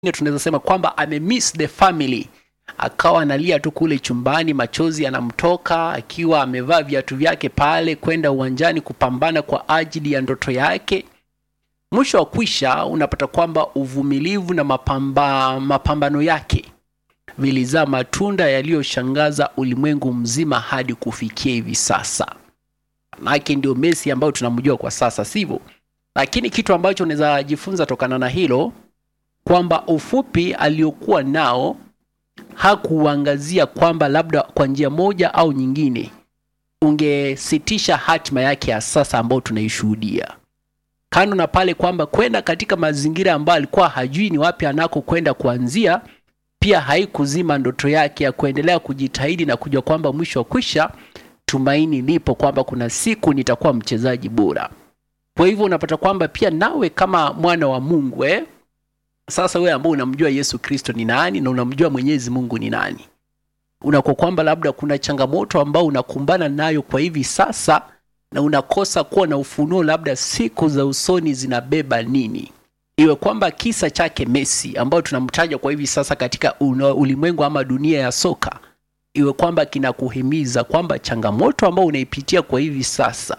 tunaweza sema kwamba amemiss the family akawa analia tu kule chumbani, machozi yanamtoka akiwa amevaa viatu vyake pale kwenda uwanjani kupambana kwa ajili ya ndoto yake. Mwisho wa kwisha, unapata kwamba uvumilivu na mapamba, mapambano yake vilizaa matunda yaliyoshangaza ulimwengu mzima hadi kufikia hivi sasa. Manake ndio Messi ambayo tunamjua kwa sasa, sivyo? Lakini kitu ambacho unaweza jifunza tokana na hilo kwamba ufupi aliokuwa nao hakuangazia kwamba labda kwa njia moja au nyingine ungesitisha hatima yake ya sasa ambayo tunaishuhudia. Kando na pale kwamba kwenda katika mazingira ambayo alikuwa hajui ni wapi anako kwenda kuanzia, pia haikuzima ndoto yake ya kuendelea kujitahidi na kujua kwamba mwisho wa kwisha tumaini lipo kwamba kuna siku nitakuwa mchezaji bora. Kwa hivyo unapata kwamba pia nawe kama mwana wa Mungu eh, sasa wewe ambao unamjua Yesu Kristo ni nani na unamjua Mwenyezi Mungu ni nani, unakuwa kwamba labda kuna changamoto ambao unakumbana nayo kwa hivi sasa na unakosa kuwa na ufunuo, labda siku za usoni zinabeba nini, iwe kwamba kisa chake Messi ambao tunamtaja kwa hivi sasa katika ulimwengu ama dunia ya soka, iwe kwamba kinakuhimiza kwamba changamoto ambao unaipitia kwa hivi sasa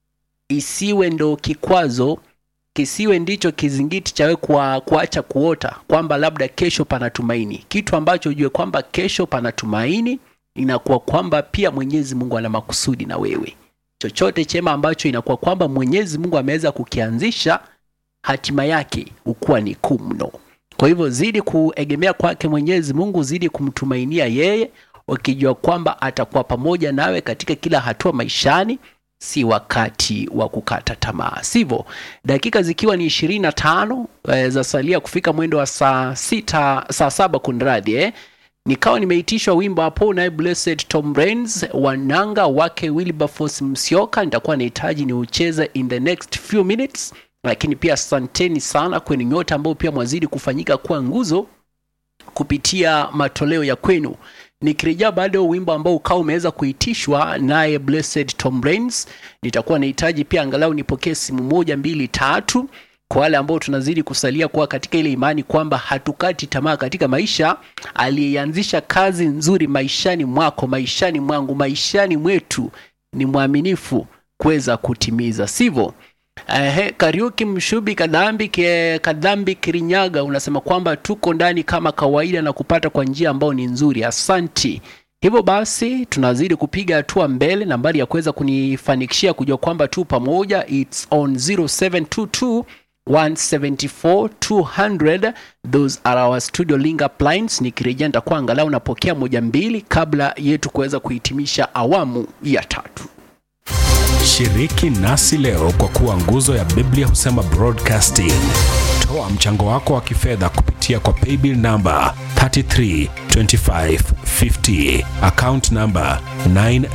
isiwe ndo kikwazo kisiwe ndicho kizingiti chawe kwa kuacha kuota kwamba labda kesho pana tumaini. Kitu ambacho ujue kwamba kesho pana tumaini, inakuwa kwamba pia Mwenyezi Mungu ana makusudi na wewe. Chochote chema ambacho inakuwa kwamba Mwenyezi Mungu ameweza kukianzisha, hatima yake ukuwa ni kuu mno. Kwa hivyo zidi kuegemea kwake Mwenyezi Mungu, zidi kumtumainia yeye, ukijua kwamba atakuwa pamoja nawe katika kila hatua maishani si wakati wa kukata tamaa, sivyo? Dakika zikiwa ni ishirini na tano e, za salia kufika mwendo wa saa sita, saa saba kunradhi eh. Nikawa nimeitishwa wimbo hapo naye Blessed Tom Rains wananga wake Wilberforce Msioka, nitakuwa nahitaji ni ucheze in the next few minutes, lakini pia asanteni sana kwenu nyote ambao pia mwazidi kufanyika kuwa nguzo kupitia matoleo ya kwenu nikirejea baada ya wimbo ambao ukawa umeweza kuitishwa naye Blessed Tom Rains, nitakuwa nahitaji pia angalau nipokee simu moja mbili tatu, kwa wale ambao tunazidi kusalia kuwa katika ile imani kwamba hatukati tamaa katika maisha. Aliyeanzisha kazi nzuri maishani mwako, maishani mwangu, maishani mwetu ni mwaminifu kuweza kutimiza, sivyo? Ehe, Kariuki Mshubi Kadhambi ke, Kadhambi Kirinyaga unasema kwamba tuko ndani kama kawaida na kupata kwa njia ambayo ni nzuri. Asanti. Hivyo basi tunazidi kupiga hatua mbele. Nambari ya kuweza kunifanikishia kujua kwamba tu pamoja, it's on 0722 174 200 those are our studio link up lines. Nikirejea nitakuwa angalau napokea moja mbili kabla yetu kuweza kuhitimisha awamu ya tatu. Shiriki nasi leo kwa kuwa nguzo ya Biblia husema broadcasting. Toa mchango wako wa kifedha kupitia kwa paybill number 332550 account number 9